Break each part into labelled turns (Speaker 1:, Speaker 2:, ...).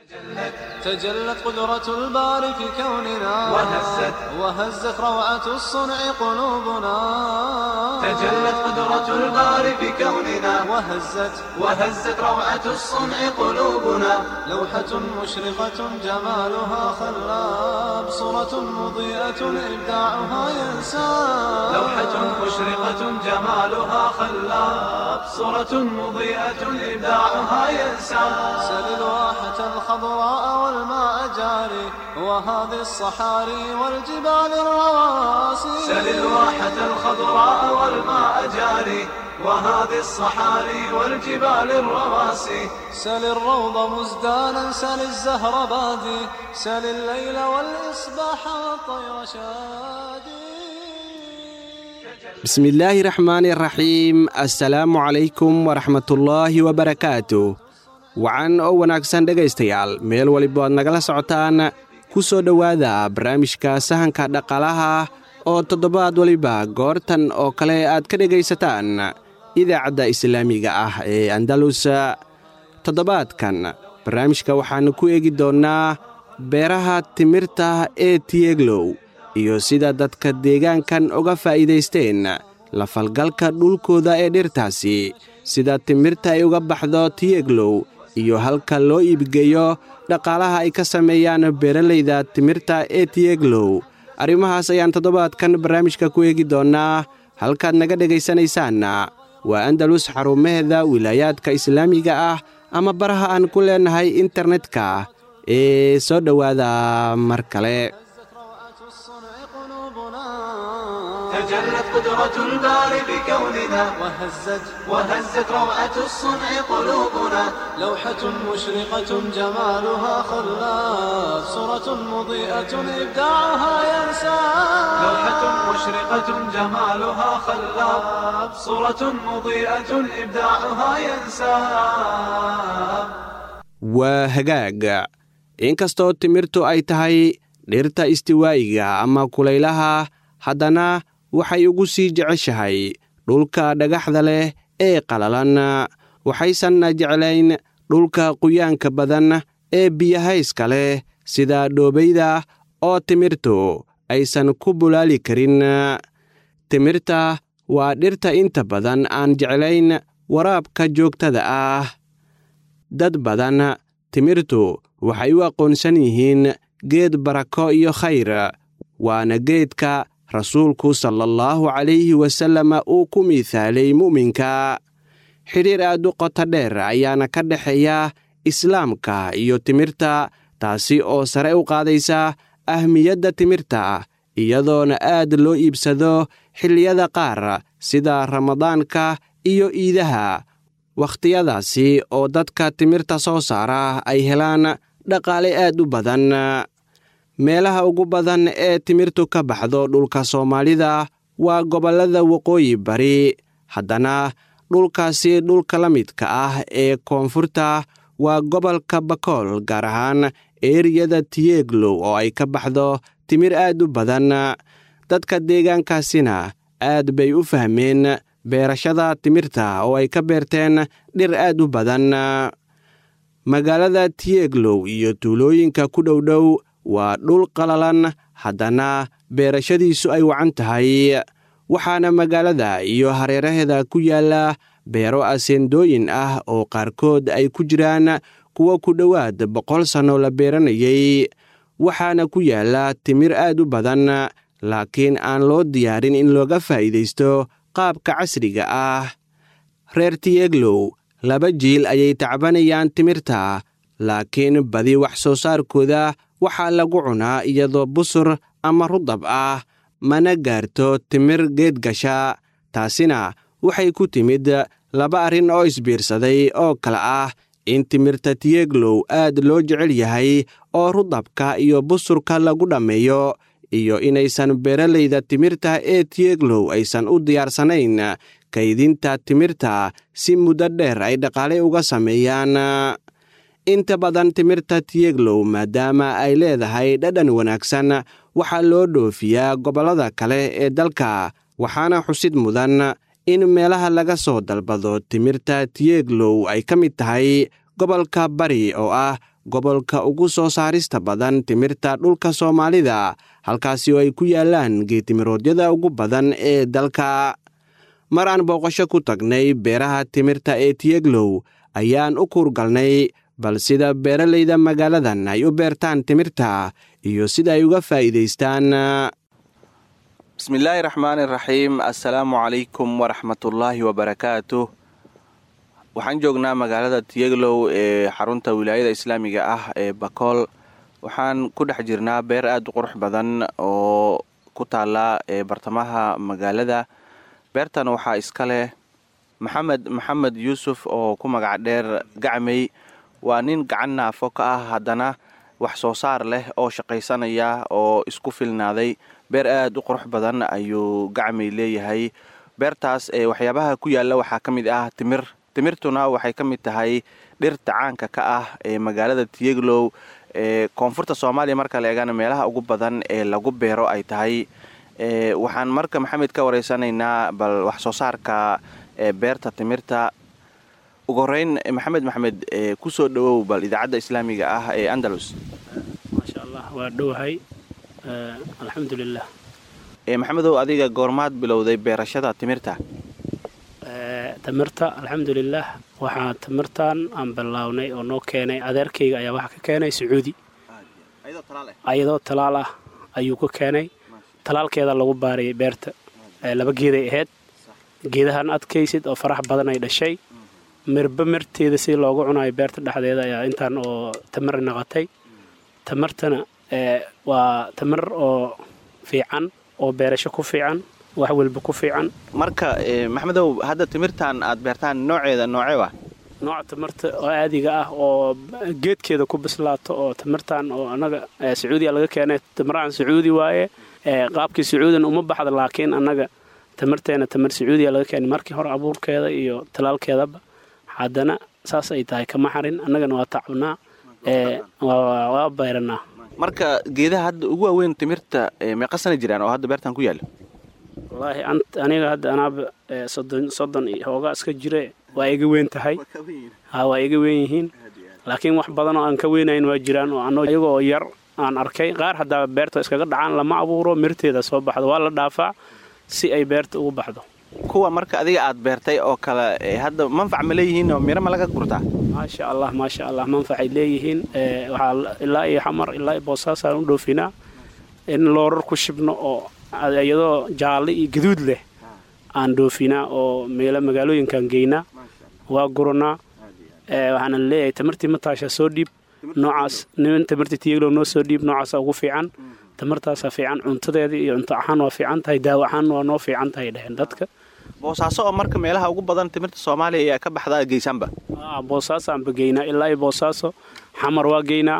Speaker 1: تجلت قدرة الباري في كوننا
Speaker 2: وهزت
Speaker 1: وهزت روعة الصنع قلوبنا
Speaker 2: تجلت قدرة الباري في كوننا
Speaker 1: وهزت
Speaker 2: وهزت روعة الصنع قلوبنا
Speaker 1: لوحة مشرقة جمالها خلاب صورة مضيئة إبداعها ينساب
Speaker 2: لوحة مشرقة جمالها خلاب صورة مضيئة إبداعها ينسى
Speaker 1: سل الواحة الخضراء والماء جاري وهذه الصحاري والجبال الرواسي
Speaker 2: سل الواحة الخضراء والماء جاري وهذه الصحاري والجبال الرواسي
Speaker 1: سل الروض مزدانا سل الزهر بادي سل الليل والإصباح والطير شادي
Speaker 3: بسم illaahi raxmaani raxiim assalaamu calaykum waraxmatullaahi wabarakaatu wacan oo wanaagsan dhegaystayaal meel waliba aad nagala socotaan ku soo dhowaada barnaamijka sahanka dhaqaalaha oo toddobaad waliba goortan oo kale aad ka dhegaysataan idaacadda islaamiga ah ee andalus toddobaadkan barnaamijka waxaannu ku eegi doonnaa beeraha timirta ee tiyeglow iyo sida dadka deegaankan uga faa'iidaysteen la falgalka dhulkooda ee dhirtaasi sida timirta ay uga baxdo tiyeglow iyo halka loo iibgeeyo dhaqaalaha ay ka sameeyaan beeralayda timirta ee tiyeglow arrimahaas ayaan toddobaadkan barnaamijka ku eegi doonnaa halkaad naga dhegaysanaysaanna waa andalus xarumaheeda wilaayaadka islaamiga ah ama baraha aan ku leennahay internetka ee soo dhowaada mar kale
Speaker 1: روعة الصنع قلوبنا
Speaker 2: تجلت قدرة الباري بكوننا
Speaker 1: وهزت
Speaker 2: وهزت روعة الصنع قلوبنا
Speaker 1: لوحة مشرقة جمالها خلاف صورة مضيئة إبداعها ينساب
Speaker 2: لوحة مشرقة جمالها خلاب صورة مضيئة إبداعها ينساب
Speaker 3: waa hagaag inkastoo timirtu ay tahay dhirta istiwaa'iga ama kulaylaha haddana waxay ugu sii jeceshahay dhulka dhagaxda leh ee qalalan waxaysanna jeclayn dhulka quyaanka badan ee biyahayska leh sida dhoobayda oo timirtu aysan ku bulaali karin timirta waa dhirta inta badan aan jeclayn waraabka joogtada ah dad badan timirtu waxay u aqoonsan yihiin geed barako iyo khayr waana geedka rasuulku salaallahu calayhi wasallam uu ku miithaalay mu'minka xidhiir aad u qoto dheer ayaana ka dhexeeya islaamka iyo timirta taasi oo sare u qaadaysa ahmiyadda timirta iyadoona aad loo iibsado xilliyada qaar sida ramadaanka iyo iidaha wakhtiyadaasi oo dadka timirta soo saara ay helaan dhaqaale aad u badan meelaha ugu badan ee timirtu ka baxdo dhulka soomaalida waa gobollada waqooyi bari haddana dhulkaasi dhulka la midka ah ee koonfurta waa gobolka bakool gaar ahaan eeriyada tiyeglow oo ay ka baxdo timir aad u badan dadka deegaankaasina aad bay u fahmeen beerashada timirta oo ay ka beerteen dhir aad u badan magaalada tiyeglow iyo tuulooyinka ku dhowdhow waa dhul qalalan haddana beerashadiisu ay wacan tahay waxaana magaalada iyo hareeraheeda ku yaalla beero aseendooyin ah oo qaarkood ay ku jiraan kuwa ku dhowaad boqol sanno la beeranayay waxaana ku yaalla timir aad u badan laakiin aan loo diyaarin in looga faa'iidaysto qaabka casriga ah reer tiyeglow laba jiil ayay tacbanayaan timirta laakiin badi wax soo saarkooda waxaa lagu cunaa iyadoo busur ama rudab ah mana gaarto timir geed gasha taasina waxay ku timid laba arrin oo isbiirsaday oo kale ah in timirta tiyeglow aad loo jecel yahay oo rudabka iyo busurka lagu dhammeeyo iyo inaysan beeralayda timirta ee tiyeglow aysan u diyaarsanayn kaydinta timirta si muddo dheer ay dhaqaale uga sameeyaan inta badan timirta tiyeglow maadaama ay leedahay dhadhan wanaagsan waxaa loo dhoofiyaa gobollada kale ee dalka waxaana xusid mudan in meelaha laga soo dalbado timirta tiyeglow ay ka mid tahay gobolka bari oo ah gobolka ugu soo saarista badan timirta dhulka soomaalida halkaasi oo ay ku yaalaan geetimiroodyada ugu badan ee dalka mar aan booqasho ku tagnay beeraha timirta ee tiyeglow ayaan u kuurgalnay bal sida beeralayda magaaladan ay u beertaan timirta iyo sida ay uga faa'iidaystaan bismillaahi raxmaani raxiim assalaamu calaykum waraxmatullaahi wabarakaatu waxaan joognaa magaalada tiyeglow ee xarunta wilaayada islaamiga ah ee bakool waxaan ku dhex jirnaa beer aada u qurux badan oo ku taala ee bartamaha magaalada beertan waxaa iska leh maxamed maxamed yuusuf oo ku magac dheer gacmey waa nin gacan naafo ka ah haddana wax soo saar leh oo shaqaysanaya oo isku filnaaday beer aada u qurux badan ayuu gacmey leeyahay beertaas ee waxyaabaha ku yaalla waxaa ka mid ah timir timirtuna waxay ka mid tahay dhirta caanka ka ah ee magaalada tiyeglow ee koonfurta soomaaliya marka la eegana meelaha ugu badan ee lagu beero ay tahay waxaan marka maxamed ka wareysanaynaa bal wax soo saarka ee beerta timirta ugu horeyn maxamed maxamed kusoo dhawow bal idaacadda islaamiga ah ee andalus
Speaker 4: maasha allah waa dhowahay alxamdulilah
Speaker 3: maxamedow adiga goormaad bilowday beerashada timirta
Speaker 4: timirta alxamdulilah waxaa timirtan aan bilownay oo noo keenay adeerkayga ayaa waxa ka keenay sacuudi ayadoo talaal ah ayuu ka keenay talaalkeeda lagu baarayay beerta laba geeday ahayd geedahan adkaysid oo farax badan ay dhashay mirba mirteeda si loogu cunayo beerta dhexdeeda ayaa intaan oo tamir naqatay tamirtana waa tamir oo fiican oo beerasho ku fiican wax walba ku fiican
Speaker 3: marka maxmedow hadda timirtan aad beertaan nooceeda noocee wa
Speaker 4: nooca tamirta oo aadiga ah oo geedkeeda ku bislaato oo tamirtan oo annaga sacuudiya laga keenay tamirahan sacuudi waaye qaabkii sacuudina uma baxda laakiin annaga tamirteena tamir sacuudiya laga keenay markii hore abuurkeeda iyo talaalkeedaba haddana saas ay tahay kama xarin annagana waa tacabnaa waa bayranaa
Speaker 3: marka geedaha hadda ugu waaweyn timirta meeqa sana jiraan oo hadda beertan ku yaalla
Speaker 4: wallaahi aniga hadda anaaba soddon soddon iyo hoogaa iska jire waa iga weyn tahay ha waa iga weyn yihiin laakiin wax badan oo aan ka weynayn waa jiraan oo anoo iyagoo yar aan arkay qaar haddaa beerta iskaga dhacaan lama abuuro mirteeda soo baxdo waa la dhaafaa si ay beerta ugu baxdo
Speaker 3: kuwa marka adiga aad beertay oo kale hadda manfac ma leeyihiin oo miro ma laga gurtaa
Speaker 4: maasha allah maasha allah manfacay leeyihiin waxaa ilaa iyo xamar ilaa iyo boosaasaan u dhoofinaa in loorar ku shibno oo iyadoo jaalle iyo gaduud leh aan dhoofinaa oo meelo magaalooyinkaan geynaa waa guranaa waxaana leeyahay tamartii mataasha soo dhiib noocaas nin tamartii tiyeglow noo soo dhiib noocaasa ugu fiican tamartaasa fiican cuntadeedii iyo cunto ahaan waa fiican tahay daawo ahaan waa noo fiican tahay dheheen dadka
Speaker 3: boosaaso oo marka meelaha ugu badan timirta soomaaliya ayaa ka baxdaa geysaanba
Speaker 4: boosaasaanba geynaa ilaa iyo boosaaso xamar waa geynaa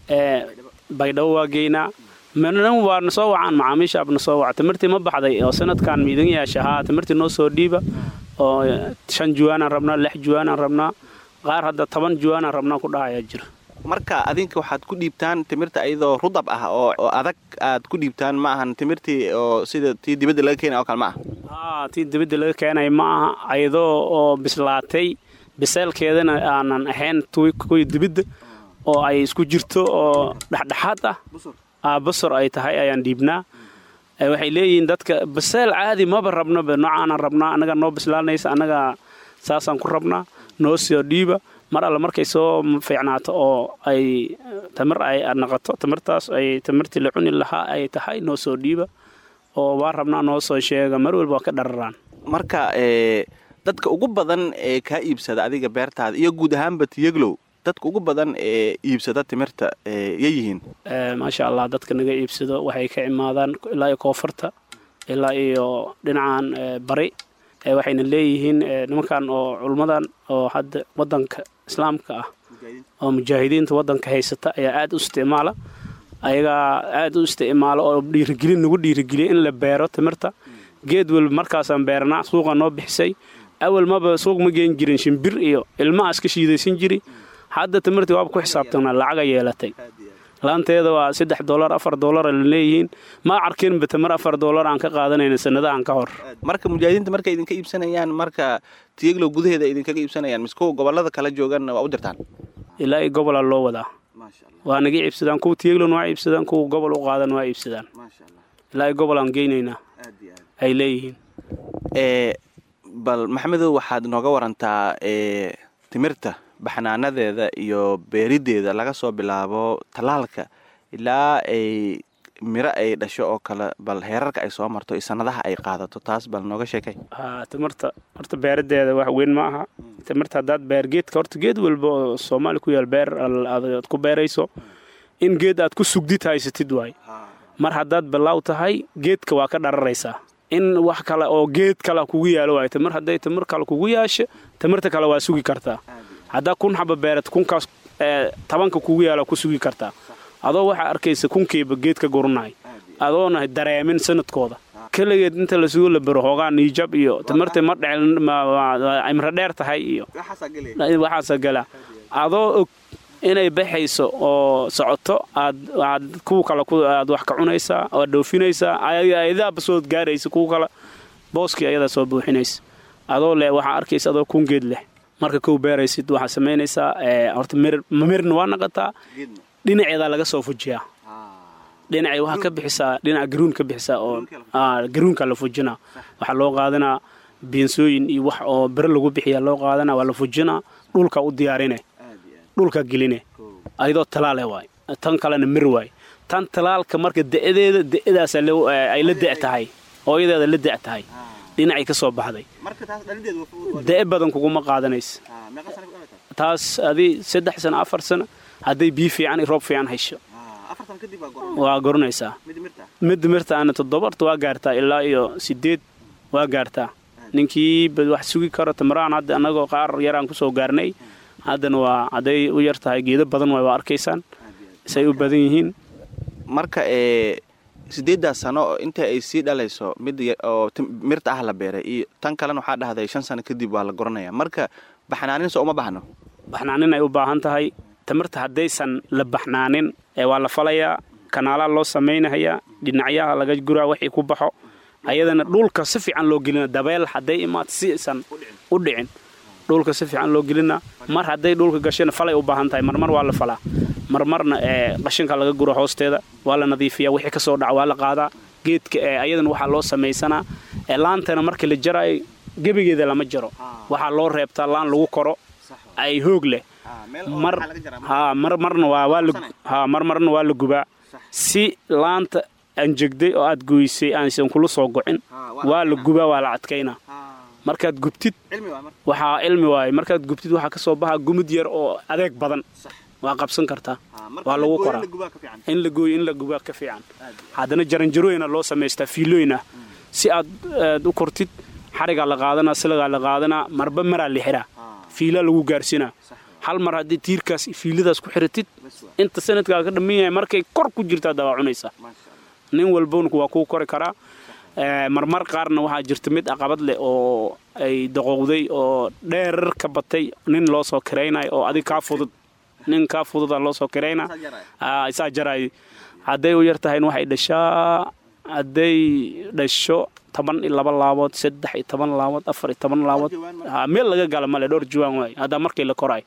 Speaker 4: baydhabo waa geynaa mnan waa na soo wacaan macaamiishaab na soo waca timirtii ma baxday oo sanadkan miidan yeesha haa timirtii noo soo dhiiba oo shan juwaanaan rabnaa lix juwaanaan rabnaa qaar hadda toban juwaanaan rabnaa ku dhahayaa jira
Speaker 3: marka adinka waxaad ku dhiibtaan timirta iyadoo rudab ah oo adag aad ku dhiibtaan ma ahan timirtii oo sida tii dibadda laga keenay oo kale ma
Speaker 4: aha tii dibadda laga keenay ma aha ayadoo oo bislaatay biseelkeedana aanan ahayn kuwii dibadda oo ay isku jirto oo dhexdhexaad ah basor ay tahay ayaan dhiibnaa waxay leeyihiin dadka baseel caadi maba rabnoba noocaanan rabnaa annaga noo bislaanaysa annaga saasaan ku rabnaa noo soo dhiiba mar alle markay soo fiicnaato oo ay tamir ay naqato tamirtaas ay tamirtii la cuni lahaa ay tahay noo soo dhiiba oo waa rabnaa noo soo sheega mar walba waa ka dhararaan
Speaker 3: marka dadka ugu badan ee kaa iibsada adiga beertaada iyo guud ahaanba tiyeglow dadka ugu badan ee iibsada timirta yayihiin
Speaker 4: maasha allah dadka naga iibsado waxay ka imaadaan ilaa iyo koonfurta ilaa iyo dhinacan bari waxayna leeyihiin nimankan oo culummadan oo hadda wadanka islaamka ah oo mujaahidiinta wadanka haysata ayaa aad u isticmaala ayagaa aad u isticmaala oo dhiirigelin nagu dhiirigeliya in la beero timirta geed walba markaasaan beeranaa suuqa noo bixisay awal maba suuq ma geen jirin shimbir iyo ilmaha iska shiidaysan jiri hadda timirtii waaba ku xisaabtanaa lacaga yeelatay laanteeda waa saddex dolar afar dolara la leeyihiin ma arkinba tamir afar dolar aan ka qaadanayna sanadahan ka hor
Speaker 3: marka mujaahidiinta markay idinka iibsanayaan marka tiyeglow gudaheeda idinkaga iibsanayaan mise kuwa gobolada kala joogan waa u dirtaan
Speaker 4: ilaa iyo gobola loo wadaa waa naga iibsadaan kuwa tiyeglon waa iibsadaan kuwa gobol u qaadan waa iibsadaan ilaa gobol aan geynaynaa ay leeyihiin
Speaker 5: bal maxamedow waxaad nooga warantaa timirta baxnaanadeeda iyo beerideeda laga soo bilaabo tallaalka ilaa ay miro ay dhasho oo kale bal heerarka ay soo marto iyo sanadaha ay qaadato taas bal nooga sheekay
Speaker 4: ha timirta horta beeradeeda wax weyn ma aha timirta haddaad beer geedka horta geed walba oo soomaali ku yaal beer aad ku beerayso in geed aad ku sugdid haysatid waay mar haddaad bilaaw tahay geedka waa ka dhararaysaa in wax kale oo geed kale kugu yaalo waay timir hadday timir kale kugu yaasho timirta kale waa sugi kartaa haddaa kun xaba beerad kunkaas tabanka kugu yaala ku sugi kartaa adoo waxaa arkaysa kunkiiba geed ka guranahay adoona dareemin sanadkooda keligeed inta la sugo la bero hoogaa niijab iyo timirta ma dhecimro dheer tahay iyo waxaasa gala adoo og inay baxayso oo socoto aad kuwa kale aad wax ka cunaysaa oad dhoofinaysaa ayadaaba soo gaaraysa kuwa kale booskii ayadaa soo buuxinaysa adoo leh waxaa arkaysa adoo kun geed leh marka kow beeraysid waxaa samaynaysaa horta mirna waa naqataa dhinaceedaa laga soo fujiyaa dhinacay waxaa ka bixisaa dhinaca garuun ka bixisaa oo garuunka la fujinaa waxaa loo qaadanaa biinsooyin iyo wax oo bere lagu bixiya loo qaadanaa waa la fujinaa dhulka u diyaarine dhulka geline ayadoo talaale waay tan kalena mir waay tan talaalka marka da'deeda da'daas ay la da' tahay hooyadeeda la da' tahay dhinacay ka soo baxday da'e badan kuguma qaadanaysa taas adii saddex sano afar sano hadday biyo fiican iyo roob fiican hesho waa goranaysaa mid mirta ana toddobarta waa gaartaa ilaa iyo sideed waa gaartaa ninkii wax sugi karo tamaraan hadda annagoo qaar yaraan kusoo gaarnay haddana waa hadday u yar tahay geedo badan waay waa arkaysaan say u badan yihiin
Speaker 5: marka ee sideeddaas sano inta ay sii dhalayso mid oo mirta ah la beeray iyo tan kalena waxaa dhahday shan sano kadib waa la goranaya marka baxnaanin soo uma baxno
Speaker 4: baxnaanin ay u baahan tahay tamirta haddaysan la baxnaanin ee waa la falayaa kanaalaa loo samaynahayaa dhinacyaha laga guraa wixii ku baxo ayadana dhulka si fiican loo gelina dabeel hadday imaad si isan u dhicin dhulka si fiican loo gelina mar hadday dhulka gashana falay u baahan tahay marmar waa la falaa marmarna ee qashinka laga guro hoosteeda waa la nadiifiyaa wixii ka soo dhaca waa la qaadaa geedka ee ayadana waxaa loo samaysanaa ee laantana markii la jaraayo gebigeeda lama jaro waxaa loo reebtaa laan lagu koro ay hoog leh mar ha mar marna waa waa la ha mar marna waa la gubaa si laanta anjegday oo aad goysay aansan kula soo gocin waa la gubaa waa la adkaynaa markaad gubtid waxaa cilmi waaye markaad gubtid waxaa ka soo baxa gumid yar oo adeeg badan waa qabsan kartaa waa lagu koraa in la gooyo in la gubaa ka fiican haddana jaranjarooyina loo samaystaa fiilooyina si aad aad u kortid xarigaa la qaadanaa silagaa la qaadanaa marba maraa la xiraa fiilaa lagu gaarsinaa hal mar haddii tiirkaas fiiladaas ku xiratid inta sanadkaa ka dhamman yahay markay kor ku jirtaa dabaa cunaysaa nin walbona waa kuu kori karaa marmar qaarna waxaa jirta mid aqabad leh oo ay daqowday oo dheerar ka batay nin loo soo kiraynayo oo adig kaa fudud nin kaa fududa loo soo kirayna isaa jaraay hadday u yar tahayna waxay dhashaa hadday dhasho toban iyo laba laabood saddex iyo toban laabood afar iyo toban laabood meel laga gala male dhowr juwaan waay haddaa markii la koraay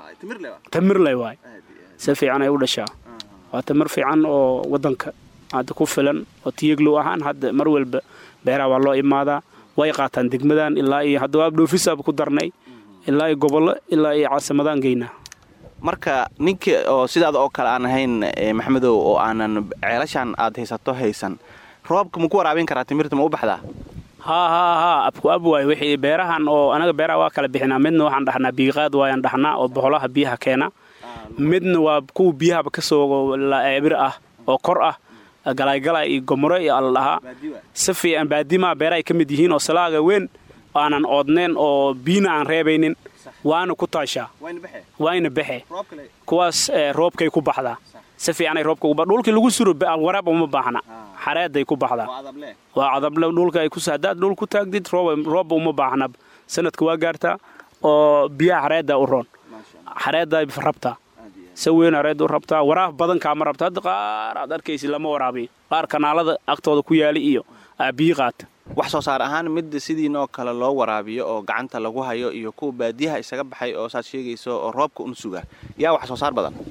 Speaker 4: tamirley waay si fiican ay u dhashaa waa tamir fiican oo waddanka hadda ku filan oo tiyeglow ahaan hadda mar walba beeraha waa loo imaadaa way qaataan degmadan ilaa iyo hadda waa dhoofisaaba ku darnay ilaa iyo gobollo ilaa iyo caasimadaan geynaa
Speaker 5: marka ninka oo sidaada oo kale aan ahayn maxamedow oo aanan ceelashaan aad haysato haysan roobka ma ku waraabin karaa timirta ma u baxdaa
Speaker 4: haa haa haa abku ab waay wixii beerahan oo anaga beeraha waa kala bixinaa midna waxaan dhahnaa biiqaad waayaan dhahnaa oo boholaha biyaha keena midna waa kuwa biyahaba ka soo ebir ah oo kor ah galaygalay iyo gomoro iyo alla dhahaa si fiican baadimaa beerahay ka mid yihiin oo salaaga weyn aanan oodnayn oo biyina aan reebaynin waana ku taashaa waayna baxe kuwaas roobkay ku baxdaa si fiicanay roobka uba dhulkii lagu suro waraab uma baahna xareeday ku baxdaa waa cadable dhulka ay ku haddaad dhul ku taagdid roobba uma baahna sanadka waa gaartaa oo biyaha xareedda u roon xareedday rabtaa si weyn hareed u rabtaa waraab badan kaama rabta hadda qaar aad arkaysi lama waraabiyo qaar kanaalada agtooda ku yaala iyo biyi qaata
Speaker 5: wax soo saar ahaan mid sidiinoo kale loo waraabiyo oo gacanta lagu hayo iyo kuwa baadiyaha isaga baxay oo saad sheegayso oo roobka un suga yaa wax soo saar badan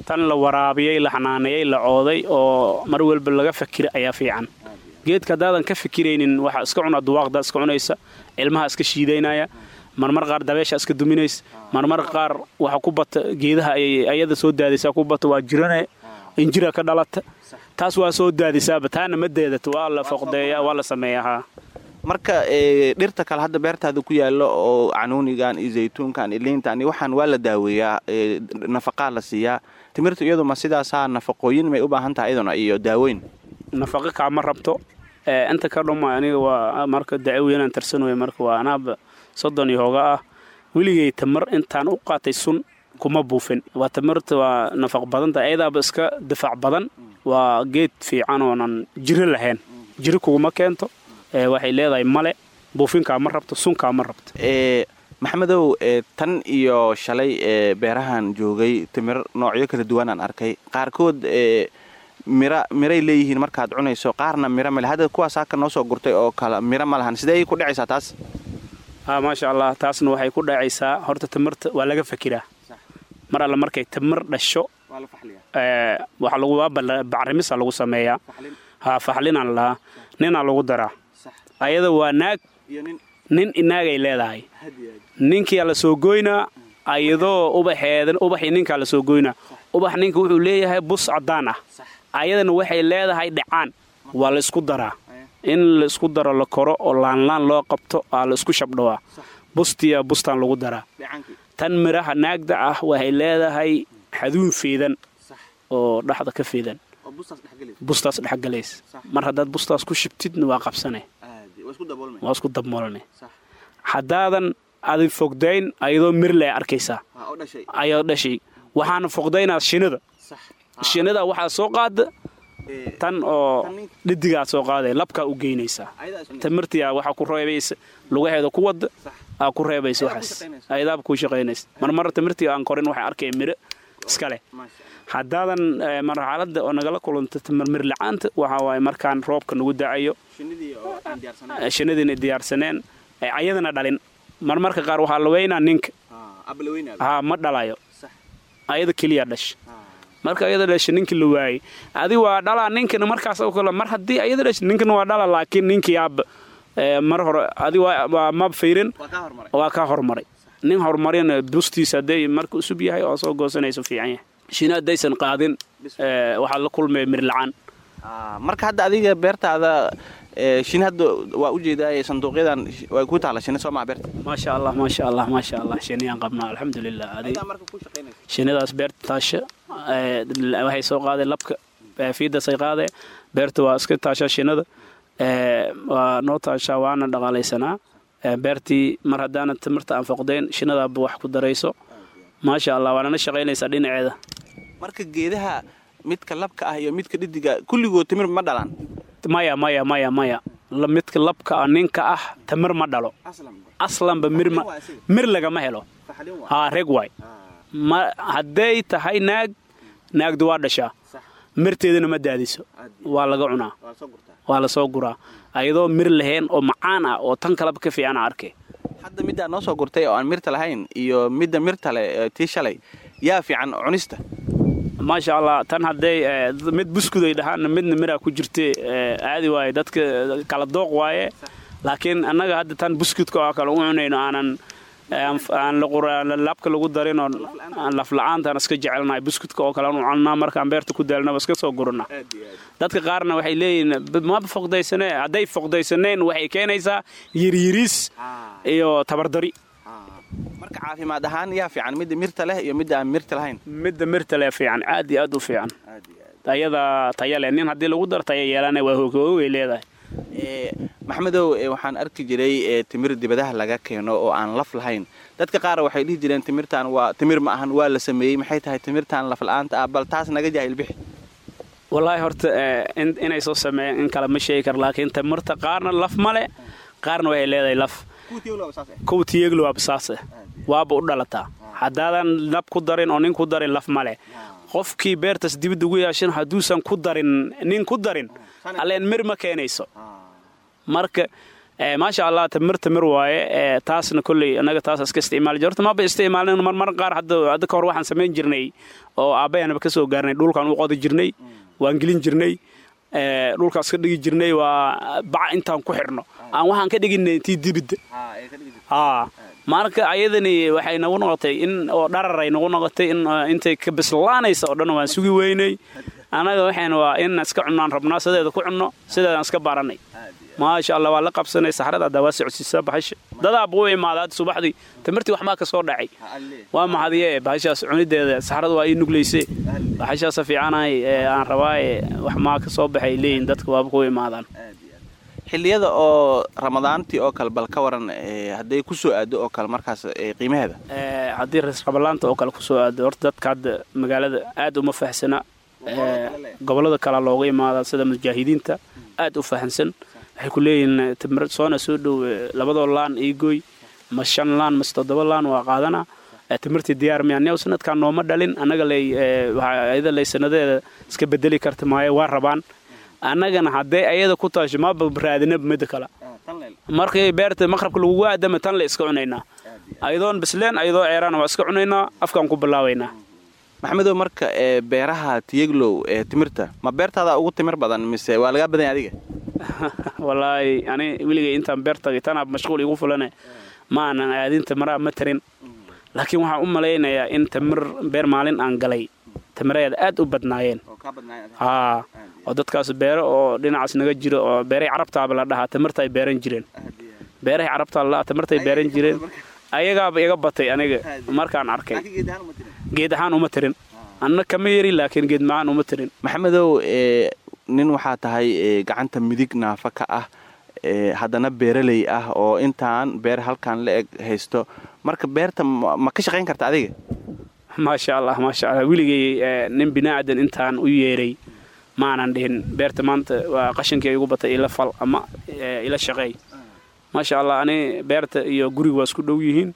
Speaker 4: tan la waraabiyey la xanaaneeyey la cooday oo mar walba laga fakira ayaa fiican geedka haddaadan ka fikiraynin waxaa iska cunaa duwaaqdaa iska cunaysa ilmaha iska shiidaynaya marmar qaar dabeesha iska duminaysa marmar qaar waxa ku bata geedaha ayay ayada soo daadaysaa ku bata waa jirane injira ka dhalata taas waa soo daadisaaba taana ma deedato waa la foqdeeya waa la sameeyaa
Speaker 5: marka dhirta kale hadda beertaada ku yaallo oo canuunigan iyo zaytuunkan iyo liintan iyo waxaan waa la daaweeyaa nafaqaa la siiyaa timirtu iyadu ma sidaasaa nafaqooyin may u baahan tahay iyaduna iyo daaweyn
Speaker 4: nafaqo kaama rabto inta ka dhuma aniga waa marka dacaweynaan tarsanooya marka waa anaaba soddon iyo hooga ah weligay tamar intaan u qaatay sun kuma buufin waa tamarta waa nafaq badanta ayadaaba iska difaac badan waa geed fiican oonan jiro lahayn jiro kuguma keento waxay leedahay male buufinkaa ma rabto sunkaa ma rabto
Speaker 5: maxamedow tan iyo shalay ee beerahan joogay timir noocyo kala duwanaan arkay qaarkood mira miray leeyihiin markaad cunayso qaarna miro male hadda kuwaas haka noo soo gurtay oo kale miro ma lahan sidee ku dhacaysaa taas
Speaker 4: ha maasha allah taasna waxay ku dhacaysaa horta timirta waa laga fakiraa mar alle markay timir dhasho waxaa lagu bacrimisa lagu sameeyaa ha faxlinaan lahaa ninaa lagu daraa ayada waa naag nin inaagay leedahay ninkiyaa la soo goynaa ayadoo ubaxeeda ubaxii ninkaa la soo goynaa ubax ninka wuxuu leeyahay bus caddaan ah ayadana waxay leedahay dhacaan waa la isku daraa in la isku daro la koro oo laanlaan loo qabto aa la isku shabdhawaa bustiya bustaan lagu daraa tan miraha naagda ah waxay leedahay xaduun feedan oo dhaxda ka feedan bustaas dhexgalays mar haddaad bustaas ku shibtidna waa qabsane waa isku dabmoolne haddaadan adin fogdayn ayadoo mirle arkaysaa ayadoo dhashay waxaana fogdaynaa shinida shinida waxaa soo qaada tan oo dhidigaa soo qaaday labkaa u geynaysaa tamirtiyaa waxaa ku reebaysa lugaheeda ku wada aa ku reebaysa waxaas ayadaaba kuu shaqaynaysa marmar tamirtii aan korin waxay arkaya miro iska leh haddaadan marxaladda oo nagala kulanta tamarmir la-aanta waxaa waaye markaan roobka nagu dacayo shinnidiina diyaarsaneen ayadana dhalin marmarka qaar waxaa la weynaa ninka haa ma dhalayo ayada keliya dhasha marka ayada dhasha ninki la waayey adi waa dhalaa ninkana markaas oo kale mar haddii ayada dhasha ninkana waa dhala laakiin ninkii aaba mar hore adi waa ma fayrin waa kaa hormaray nin horumarin bustiisa hadday marka usub yahay oo soo goosanayso fiican yahay shina haddaysan qaadin waxaa la kulmaya mirlacaan
Speaker 5: marka hadda adiga beertaada shin hadda waa u jeedaa sanduuqyadan way ku taala shini soo maa beerta
Speaker 4: maasha allah maasha allah maasha allah shiniyaan qabnaa alxamdulilah adi shinidaas beerta taasha waxay soo qaadeen labka fiidasay qaadeen beerta waa iska taashaa shinida waa noo taashaa waana dhaqaalaysanaa beertii mar haddaana timirta aan foqdayn shinadaaba wax ku darayso maasha allah waanana shaqaynaysaa dhinaceeda
Speaker 5: marka geedaha midka labka ah iyo midka dhidiga kulligood timir ma dhalaan
Speaker 4: maya maya maya maya midka labka ah ninka ah tamir ma dhalo aslanba mir lagama helo haa reg waay ma hadday tahay naag naagdu waa dhashaa mirteedana ma daadiso waa laga cunaa waa la soo guraa ayadoo mir lahayn oo macaan ah oo tan kaleba ka fiicana arkay
Speaker 5: hadda middaa noo soo gurtay oo aan mirta lahayn iyo midda mirta leh tii shalay yaa fiican cunista
Speaker 4: maasha allah tan hadday mid buskud ay dhahaan midna miraa ku jirta caadi waaye dadka kala dooq waaye laakiin annaga hadda tan buskudka oo kale u cunayno aanan aan labka lagu darin oo lafla-aantaan iska jecelnahay buskudka oo kale anu cunaa markaan beerta ku daalnaba iska soo gurana dadka qaarna waxay leeyihiin maba foqdaysane hadday foqdaysaneen waxay keenaysaa yiryiriis iyo tabardari
Speaker 5: marka caafimaad ahaan yaa fiican midda mirta leh iyo midda aan mirta lahayn
Speaker 4: midda mirta leh fiican aad iyo aad u fiican ayada taya leh nin haddii lagu daro taya yeelana waa hooghoogay leedahay
Speaker 5: maxmedow waxaan arki jiray timir dibadaha laga keeno oo aan laf lahayn dadka qaar waxay dhihi jireen timirtaan waa timir ma ahan waa la sameeyey maxay tahay timirtaan laf la-aanta ah bal taas naga jaahil bixi
Speaker 4: wallaahi horta inay soo sameeyeen in kale ma sheegi kar laakiin timirta qaarna laf male qaarna waxay leedahay laf kow tiyeglowaaba saase waaba u dhalataa haddaadan lab ku darin oo nin ku darin laf male qofkii beertaas dibadda ugu yaashan hadduusan ku darin nin ku darin alleen mir ma keenayso marka maasha allah tamir tamir waaye taasna kolley annaga taas iska isticmaali horta maba isticmaalin marmar qaar hadda hadda ka hor waxaan samayn jirnay oo aabbayaanaba ka soo gaarnay dhulkaan u qodi jirnay waan gelin jirnay dhulkaas ka dhigi jirnay waa bac intaan ku xidhno aan waxaan ka dhiginay tii dibidda haa marka ayadani waxay nagu noqotay in oo dhararay nagu noqotay in intay ka bislaanaysa oo dhan waan sugi weynay annaga waxayna waa in iska cunnaan rabnaa sideeda ku cunno sideedaan iska baranay maasha allah waa la qabsanay saxrada haddaa waa socodsiisaa bahasha dadaaba u imaada hadda subaxdii tamirtii waxbaa ka soo dhacay waa maxadiye bahashaas cunideeda saxrada waa ii nuglayse bahashaasa fiicanahay aan rabaaye wax maa ka soo baxay leeyihin dadka waaba ku imaadaan
Speaker 5: xilliyada oo ramadaantii oo kale bal ka waran hadday ku soo aado oo kale markaas qiimaheeda
Speaker 4: haddii rasqabalaanta oo kale kusoo aado horta dadka hadda magaalada aad uma fahsana gobollada kale looga imaada sida mujaahidiinta aad u fahansan waxay ku leeyihiin timir soona soo dhow labadoo laan iigoy ma shan laan mase toddoba laan waa qaadana timirtii diyaar miya new sanadkan nooma dhalin annaga lay ayada lay sanadeeda iska bedeli karta maayo waa rabaan annagana haddee ayada ku taasho maba raadinaba midda kale markii beerta maqrabka lagugu aadama tan la iska cunaynaa ayadoon bisleen ayadoo ceeraana waa iska cunaynaa afkaan ku bilaabaynaa
Speaker 5: maxamedow marka ee beeraha tiyeglow ee timirta ma beertaada ugu timir badan mise waa lagaa badanya adiga
Speaker 4: wallaahi ani weligay intaan beer tagay tanaab mashquul igu fulane ma aanan aadin timiraa ma tarin laakiin waxaan u malaynayaa in tamir beer maalin aan galay tamireeda aad u badnaayeen haa oo dadkaas beero oo dhinacaas naga jiro oo beeray carabtaaba la dhahaa tamirta ay beeran jireen beerahay carabtaa la dhahaa tamirtay beeran jireen ayagaaba iga batay aniga markaan arkay geed ahaan uma tirin anna kama yeri laakiin geed macaan uma tirin
Speaker 5: maxamedow nin waxaa tahay gacanta midig naafa ka ah haddana beeraley ah oo intaan beer halkan la eg haysto marka beerta ma ka shaqayn karta adiga
Speaker 4: maasha allah maasha allah weligay nin binaadan intaan u yeeray maanan dhihin beerta maanta waa qashankii igu batay ila fal ama ila shaqeey maasha allah ani beerta iyo guriga waa isku dhow yihiin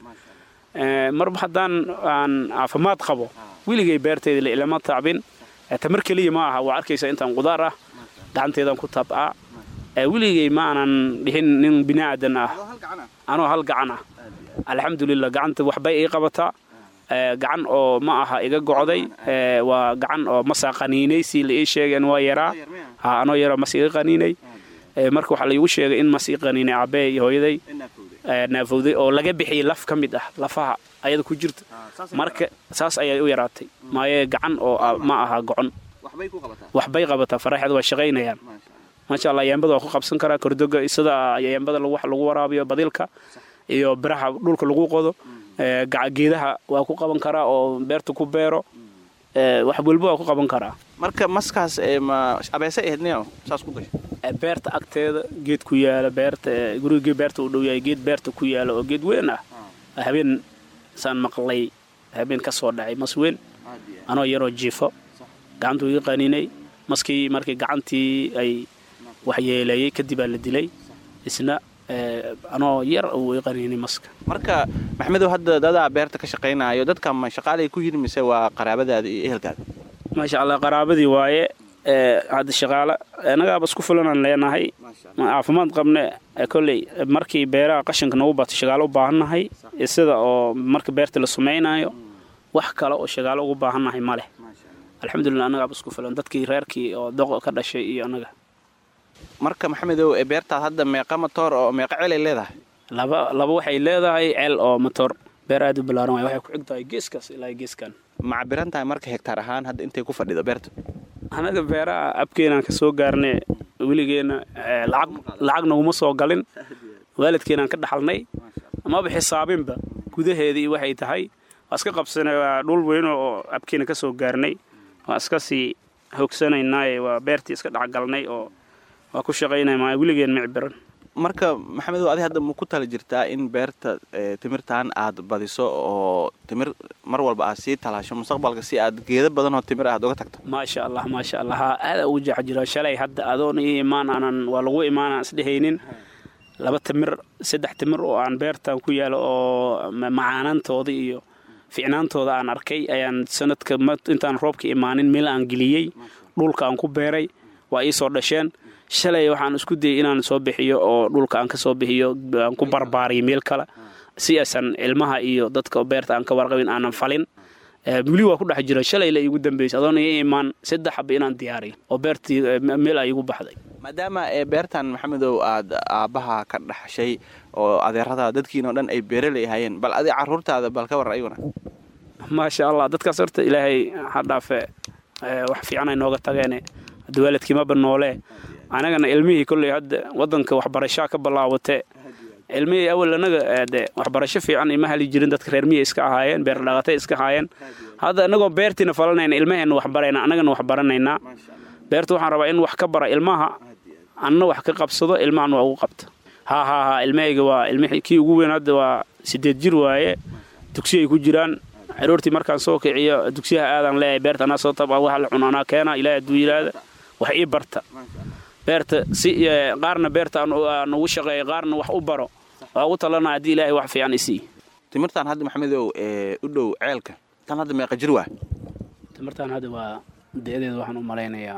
Speaker 4: marba haddaan aan caafimaad qabo weligay beertayda ilama taabin tamar keliya ma aha waa arkaysa intaan qudaar ah gacanteedaan ku tabcaa weligay ma aanan dhihin nin binaadan ah anoo hal gacan ah alxamdulilah gacanta waxbay ii qabataa gacan oo ma aha iga gocday waa gacan oo masaa qaniinay si la ii sheegeen waa yaraa ha anoo yaroo mas iga qaniinay marka waxaa laigu sheegay in mas ii qaniinay aabee iyo hooyaday naafowday oo laga bixiyey laf ka mid ah lafaha ayada ku jirta marka saas ayay u yaraatay maaye gacan oo ma aha gocon waxbay qabataa faraxeed waa shaqaynayaan maasha allah yaambada waa ku qabsan karaa kordoga sida yaambada wax lagu waraabiyo badilka iyo biraha dhulka lagu qodo geedaha waa ku qaban karaa oo beerta ku beero wax walba waa ku qaban karaa
Speaker 5: marka maskaas ma abeese ahaydniyo saas ku gashay
Speaker 4: beerta agteeda geed ku yaala beerta gurigii beerta u dhow yahay geed beerta ku yaala oo geed weyn ah habeen saan maqlay habeen ka soo dhacay mas weyn anoo yaroo jiifo gacantuu iga qaniinay maskii markii gacantii ay waxyeeleeyey kadibaa la dilay isna anoo yar uu i qaniinay maska
Speaker 5: marka maxmedow hadda dadaa beerta ka shaqaynaayo dadka ma shaqaalay ku yiri mise waa qaraabadaada iyo ehelkaada
Speaker 4: maasha allah qaraabadii waaye hadda shaqaale annagaaba isku filanaan leenahay caafimaad qabne kolley markii beeraha qashinka nagu bato shaqaalo u baahannahay sida oo marka beerta la sumaynayo wax kale oo shaqaalo ugu baahannahay ma leh alxamdulilah annagaaba isku filan dadkii reerkii oo doqo ka dhashay iyo annaga
Speaker 5: marka maxamedow beertaad hadda meeqa matoor oo meeqa celay leedahay
Speaker 4: laba laba waxay leedahay ceel oo matoor beer aad u ballaaran waay waxay ku xig tahay geeskaas ilaa geeskan
Speaker 5: ma cabiran tahay marka hegtaar ahaan hadda intay ku fadhido beerta
Speaker 4: annaga beeraha abkeenaan ka soo gaarnay weligeena lacag lacag naguma soo galin waalidkeenaan ka dhaxalnay amaba xisaabinba gudaheedii waxay tahay waa iska qabsanay waa dhul weyn oo abkeena ka soo gaarnay waa iska sii hoogsanaynaaye waa beertii iska dhexgalnay oo waa ku shaqaynay maa weligeen micbiran
Speaker 5: marka maxamedow adi hadda ma ku tala jirtaa in beerta timirtan aad badiso oo timir mar walba aad sii talaasho mustaqbalka si aad geeda badan oo timir aad uga tagto
Speaker 4: maasha allah maasha allah haa aada ugu jeex jiro shalay hadda adoon ii imaan aanan waa lagu imaanaan isdhehaynin laba timir saddex timir oo aan beertan ku yaalo oo macaanantooda iyo ficnaantooda aan arkay ayaan sanadka intaan roobka imaanin meel aan geliyey dhulka aan ku beeray waa ii soo dhasheen shalay waxaan isku dayay inaan soo bixiyo oo dhulka aan ka soo bixiyo aan ku barbaariyo meel kale si aysan ilmaha iyo dadka beerta aan ka warqabin aanan falin weli waa ku dhex jira shalay la iigu dambeysay adoona i imaan saddex xaba inaan diyaariyo oo beertii meel ay igu baxday
Speaker 5: maadaama beertan maxamedow aad aabbaha ka dhaxshay oo adeerada dadkiinao dhan ay beeraley ahaayeen bal adi caruurtaada bal ka war ayaguna
Speaker 4: maasha allah dadkaas horta ilaahay ha dhaafe wax fiican ay nooga tageene hadda waalidkiimaba noolee anagana ilmihii kolley hadda wadanka waxbarashaa ka bilaawatee ilmihii awal anaga de waxbarasho fiican ima hali jirin dadka reer miya iska ahaayeen beer dhaqatay iska ahaayeen hadda inagoo beertiina falanayna ilmaheenna waxbarayna annagana wax baranaynaa beerta waxaan rabaa in wax ka bara ilmaha anna wax ka qabsado ilmahan waa ugu qabta haa haa haa ilmahayga waa ilmihii kii ugu weyn hadda waa sideed jir waaye dugsi ay ku jiraan caruurtii markaan soo kiciyo dugsiyaha aadaan leeyahay beerta anaa soo taba waxa la cun anaa keena ilaahay hadduu yidhaahda wax ii barta beerta si qaarna beerta aan ugu shaqeeyo qaarna wax u baro waa ugu talana haddii ilaahay wax fiican isii
Speaker 5: timirtan hadda maxamedow u dhow ceelka tan hadda meeqa jir waa
Speaker 4: timirtan hadda waa da-deeda waxaan u malaynayaa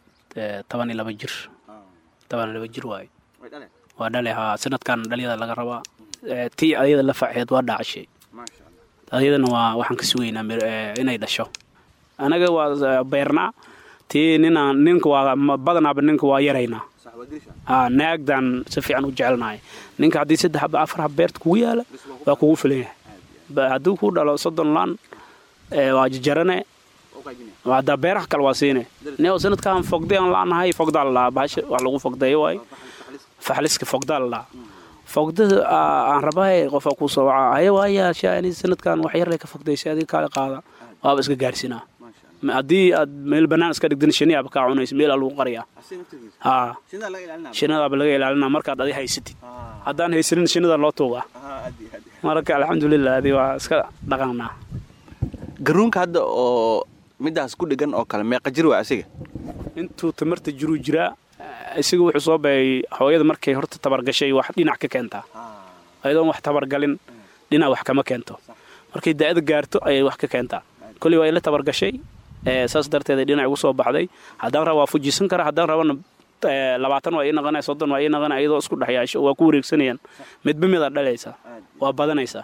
Speaker 4: toban iyo laba jir toban iyo laba jir waaye waa dhale haa sanadkan dhalyada laga rabaa tii ayada la faceed waa dhaacashay ayadana waa waxaan ka sugaynaa inay dhasho anaga waa beernaa tii ninaan ninka waa badanaaba ninka waa yaraynaa haa naagdan si fiican u jecelnahay ninka haddii saddex aba afar hab beerta kugu yaala waa kugu filan yahay hadduu ku dhalo soddon laan waa jajarane haddaa beeraha kale waa siine ne sanadkaan fogday aan laanahay fogdaa la dhahaa bahasha wax lagu fogdeeyo waay faxliska fogdaa la dhahaa fogdada aan rabaaye qofaa kuu soo wacaa haya waaya shaani sanadkan wax yarlay ka fogdaysay adiga kaale qaada waaba iska gaarsinaa haddii aad meel bannaan iska dhigdan shiniyaaba kaa cunaysa meelaa lagu qariyaa haa shinadaaba laga ilaalinaa markaad adi haysatid haddaan haysanin shinada loo tuugaa marka alxamdulilah adi waa iska dhaqannaa
Speaker 5: garuunka hadda oo midaas ku dhegan oo kale meeqa jir waa asiga
Speaker 4: intuu tamarta jiruu jiraa isaga wuxuu soo bayay hooyada markay horta tabargashay wax dhinac ka keentaa ayadoon wax tabargalin dhinac wax kama keento markay daa'ada gaarto ayay wax ka keentaa kolley waa ila tabargashay saas darteed dhinac ugu soo baxday haddaan raba waa fujisan kara haddaan rabana labaatan waa ii naqanaya soddon waa ii naqanaya iyadoo isku dhexyaasho waa ku wareegsanayaan midba midaad dhalaysaa waa badanaysaa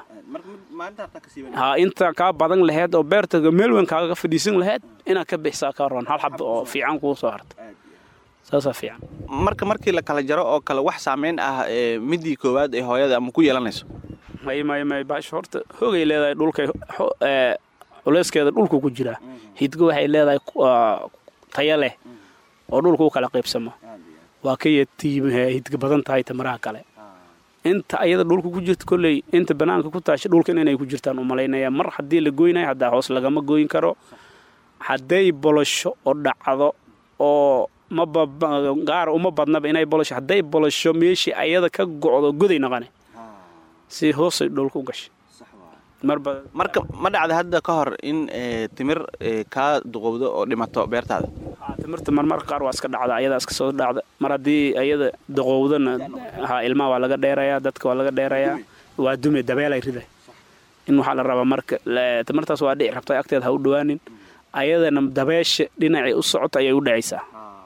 Speaker 4: haa inta kaa badan laheyd oo beerta meel weyn kaaga fadhiisan laheyd inaad ka bixisaa ka roon hal xab oo fiican kuu soo harta saasaa fiican
Speaker 5: marka markii la kala jaro oo kale wax saamayn ah midii koowaad ee hooyada ama ku yeelanayso
Speaker 4: may may may baasha horta hoogay leedahay dhulkay culeyskeeda dhulku ku jiraa hidga waxay leedahay taya leh oo dhulka u kala qaybsamo waa ka yatiimhe hidga badan tahay tamaraha kale inta ayada dhulka ku jirta kolley inta bannaanka ku taasha dhulkan inay ku jirtaan u malaynaya mar haddii la goynayo haddaa hoos lagama goyn karo hadday bolosho oo dhacdo oo mabagaar uma badnaba inay bolosho hadday bolosho meeshii ayada ka gocdo goday naqane si hoosay dhulka u gashay
Speaker 5: marka ma dhacda hadda ka hor in timir kaa duqowdo oo dhimato beertaada
Speaker 4: timirta marmar qaar waa iska dhacda ayadaa iska soo dhacda mar haddii ayada duqowdana ha ilmaha waa laga dheerayaa dadka waa laga dheerayaa waa dume dabeelay rida in waxaa la rabaa marka timirtaas waa dhici rabta agteed ha u dhawaanin ayadana dabeesha dhinacay u socota ayay u dhacaysaa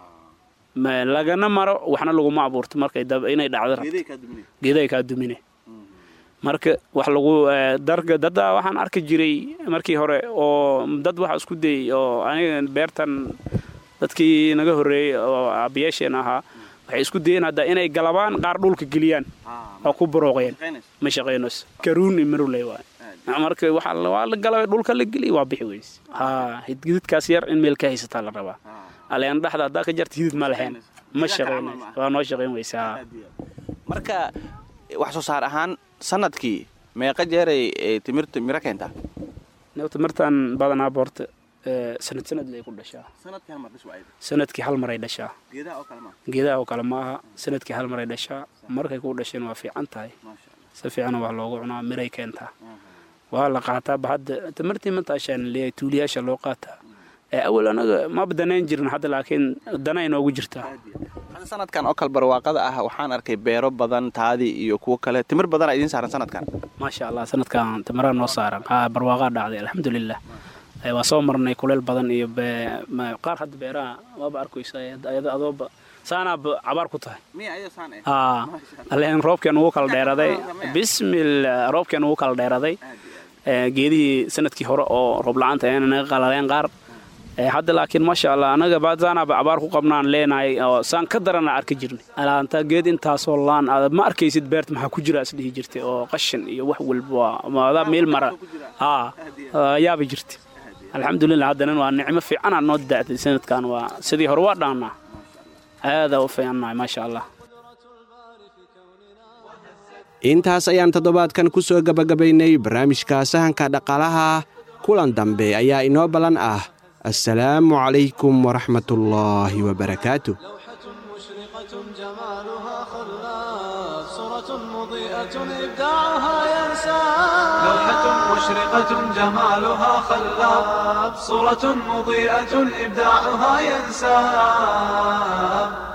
Speaker 4: lagana maro waxna laguma abuurto markay inay dhacdo rabto geeday kaa dumine marka wax lagu darka dadda waxaan arki jiray markii hore oo dad waxa isku dayay oo aniga beertan dadkii naga horreeyey oo aabiyaasheen ahaa waxay isku dayeen hadda inay galabaan qaar dhulka geliyaan oo ku barooqeen ma shaqaynayso karuuni maruley waay marka waxaa waa la galabay dhulka la geliy waa bixi weyse haa hidgididkaas yar in meel ka haysataa la rabaa aleen dhexda haddaa ka jarta hidid ma lahayn ma shaqaynayso waa noo shaqayn weyse haa
Speaker 5: marka wax soo saar ahaan sanadkii meeqa jeeray timirta miro keentaa
Speaker 4: timirtan badanaa boorta sanad sanad lay ku dhashaa sanadkii hal maray dhashaa geedaha oo kale ma aha sanadkii hal maray dhashaa markay ku dhasheen waa fiican tahay si fiicana wax loogu cunaa miray keentaa waa la qaataaba hadda timirtii mataashaan leeyahay tuuliyaasha loo qaataa awal anaga maba danayn jirin hadda laakiin dana inoogu jirtaa
Speaker 5: hadda sanadkan oo kale barwaaqada ah waxaan arkay beero badan taadii iyo kuwo kale timir badana idiin saaran sanadkan
Speaker 4: maasha allah sanadkan timiraa noo saaran haa barwaaqaa dhacday alxamdulilah Eh, waa soo marnay kuleel badan iyo be- ma- qaar hadda beeraha waaba arkaysa ayada adooba saanaaba cabaar ku tahay aa alleen roobkeen ugu kala dheeraday bismillah roobkeen ugu kala dheeraday Eh, geedihii sanadkii hore oo roob la-aanta ayana naga qalaleen qaar Eh, hadda laakiin maasha allah anaga baadsaanaaba abaar ku qabnaan leenahay oo saan ka darana arki jirnay alaanta geed intaasoo laan aad ma arkaysid beerta maxaa ku jira isdhihi jirtay oo qashin iyo wax walba waa- ama adaa meel mara haa yaaba jirta alxamdulilah haddana waa nicmo fiicanaa noo daacday sanadkan waa sidii hore waa dhaannaa aadaa u fiicannahay maasha allah
Speaker 3: intaas ayaan toddobaadkan ku soo gebagabaynay barnaamijka sahanka dhaqaalaha kulan dambe ayaa inoo ballan ah assalaamu calaykum waraxmatullaahi wabarakaatu
Speaker 1: مشرقة جمالها خلاف صورة مضيئة إبداعها ينسى
Speaker 2: لوحة مشرقة جمالها خلاب صورة مضيئة إبداعها ينساب